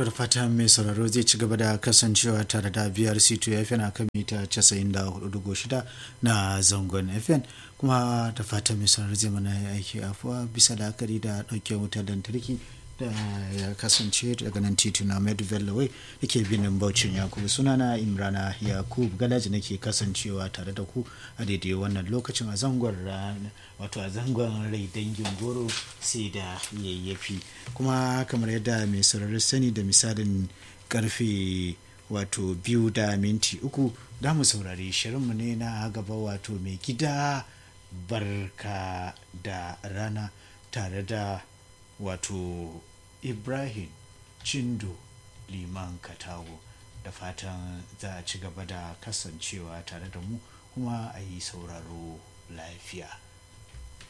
to da fatan mai sauraro zai ci gaba da kasancewa tare da brc 2 fm a kan mita 94.6 na zangon fm kuma da fatan mai sauraro zai mana aiki afuwa bisa la'akari da ɗauke wutar lantarki da ya kasance daga nan tituna med valley da ke binin baucin yakubu sunana imrana yakub galaji nake kasancewa tare da ku a daidai wannan lokacin a zangon rana wato a zangon rai dangin goro sai da yayyafi kuma kamar yadda mai saurari sani da misalin karfe wato biyu da minti uku da mu saurari shirinmu ne na gaba wato mai gida barka da rana tare da wato ibrahim cindo liman katago da fatan za a ci gaba da kasancewa tare da mu kuma a yi sauraro lafiya